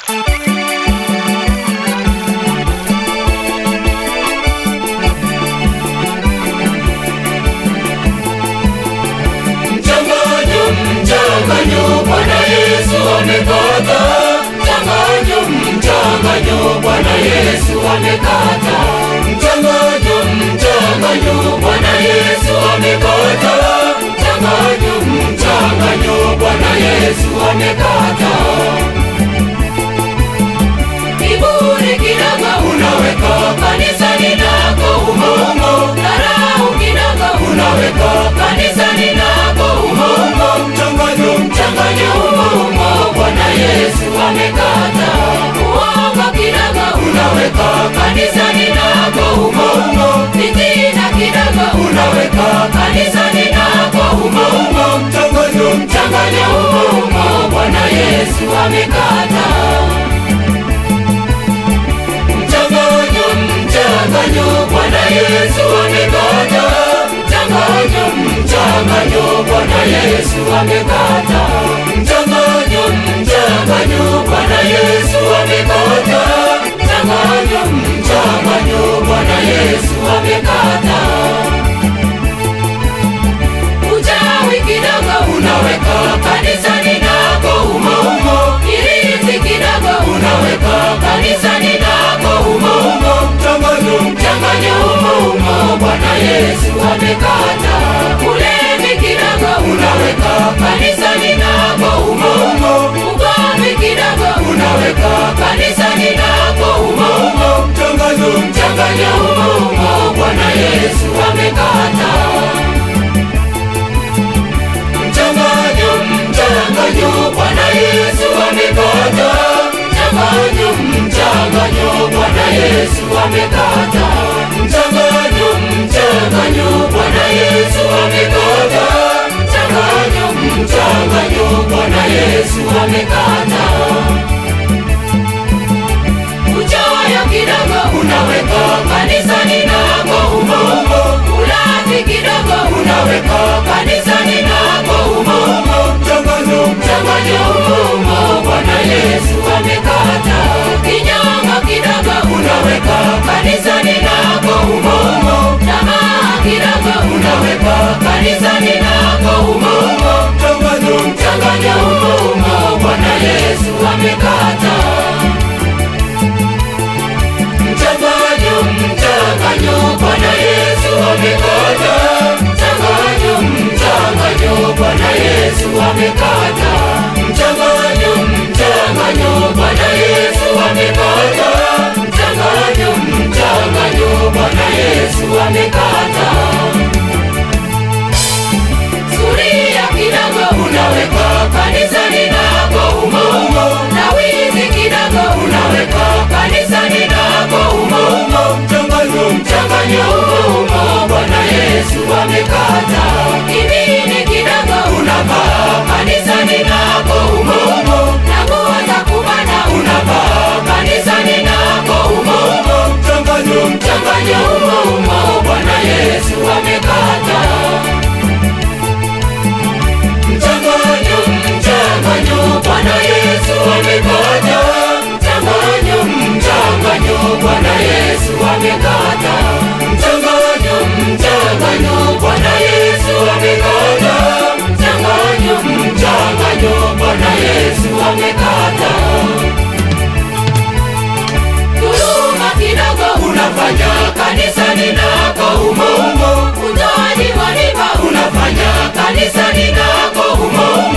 Mchanganyo, mchanganyo, Bwana Yesu amekata. Mchanganyo, mchanganyo, Bwana Yesu amekata. Mchanganyo, mchanganyo, Bwana Yesu amekata. Mchanganyo, mchanganyo, Bwana Yesu amekata. Kiburi kidogo unaweka kanisani lako umo umo. Dharau kidogo unaweka kanisani lako umo umo. Mchanganyo, mchanganyo umo umo. Bwana Yesu amekata. Uongo kidogo unaweka kanisani lako umo umo. Fitina kidogo unaweka kanisani lako umo umo. Mchanganyo, mchanganyo umo umo. Bwana Yesu amekata. Mchanganyo, mchanganyo, Bwana Yesu amekata. Mchanganyo, mchanganyo, Bwana Yesu amekata. Mchanganyo, mchanganyo, Bwana Yesu amekata. Mchanganyo, mchanganyo, Bwana Yesu amekata. Uchawi kidogo unaweka kanisani lako umo umo. Irizi kidogo unaweka kanisani lako umo umo. Mchanganyo, mchanganyo umo umo. Bwana Yesu amekata. Ulevi kidogo unaweka kanisani lako umo umo. Ugomvi kidogo unaweka kanisani lako umo umo. Mchanganyo, mchanganyo umo umo. Bwana Yesu amekata. Mchanganyo, mchanganyo, Bwana Yesu amekata. Mchanganyo, mchanganyo, Bwana Yesu amekata. Mchanganyo, mchanganyo, Bwana Yesu amekata. Mchanganyo, mchanganyo, Bwana Yesu amekata. Uchoyo kidogo unaweka kanisani lako umo umo. Ulafi kidogo unaweka kanisani lako umo umo. Mchanganyo, mchanganyo umo umo. Bwana Yesu amekata. Kinyongo kidogo unaweka kanisani lako umo umo. Tamaa kidogo unaweka kanisani lako umo umo. Mchanganyo, mchanganyo umo umo. Bwana Yesu amekata. Mchanganyo, mchanganyo, Bwana Yesu amekata. Mchanganyo, mchanganyo, Bwana Yesu amekata. Mchanganyo, mchanganyo, Bwana Yesu amekata. Mchanganyo, mchanganyo, Bwana Yesu amekata. Suria kidogo unaweka kanisani lako umo umo. Na wizi kidogo unaweka kanisani lako umo umo. Mchanganyo, mchanganyo umo umo. Bwana Yesu amekata. Kibini kidogo unavaa kanisani lako umo umo. Na nguo za kubana unavaa kanisani lako umo umo. Mchanganyo, mchanganyo umo umo. Bwana Yesu amekata. Mchanganyo, mchanganyo, Bwana Yesu amekata. Mchanganyo, mchanganyo, Bwana Yesu amekata. Mchanganyo, mchanganyo, Bwana Yesu amekata. Mchanganyo, mchanganyo, Bwana Yesu amekata. Dhuluma kidogo unafanya kanisani lako umo umo. Utoaji wa riba unafanya kanisani lako umo umo.